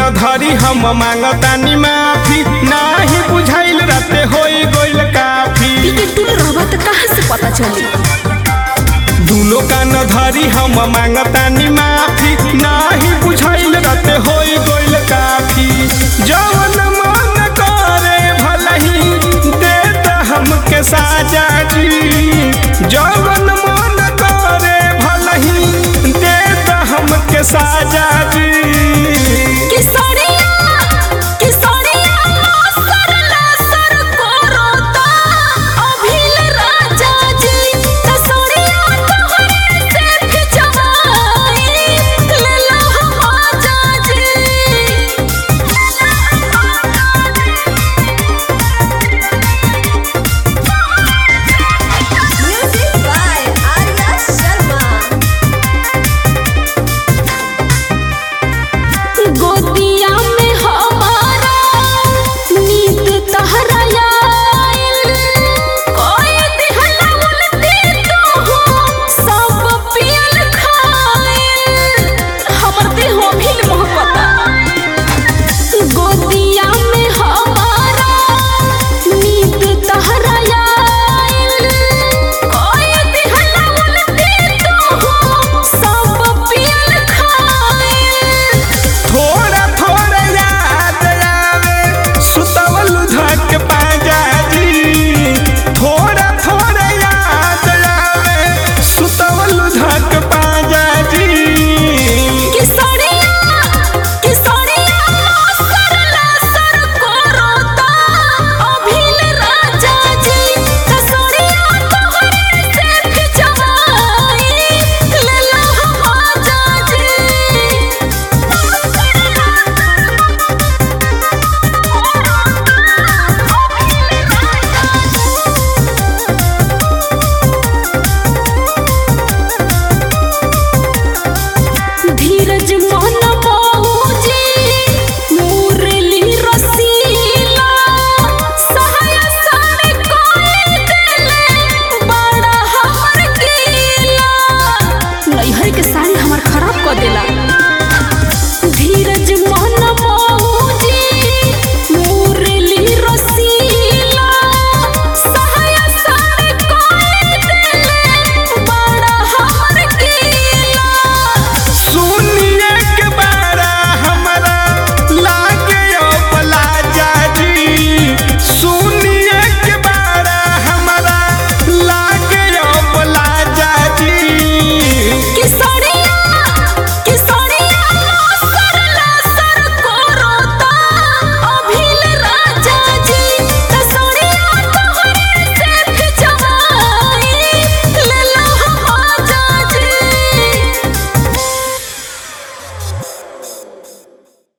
धरी हम मांगतानी माफी नाही बुझाइल राते होई गइल काफी पीके तुम रहबा त कहाँ से पता चली दुनो कान धरी हम मांगतानी माफी नाही बुझाइल राते होई गइल काफी जवन मन करे भलही दे त हमके साजा जी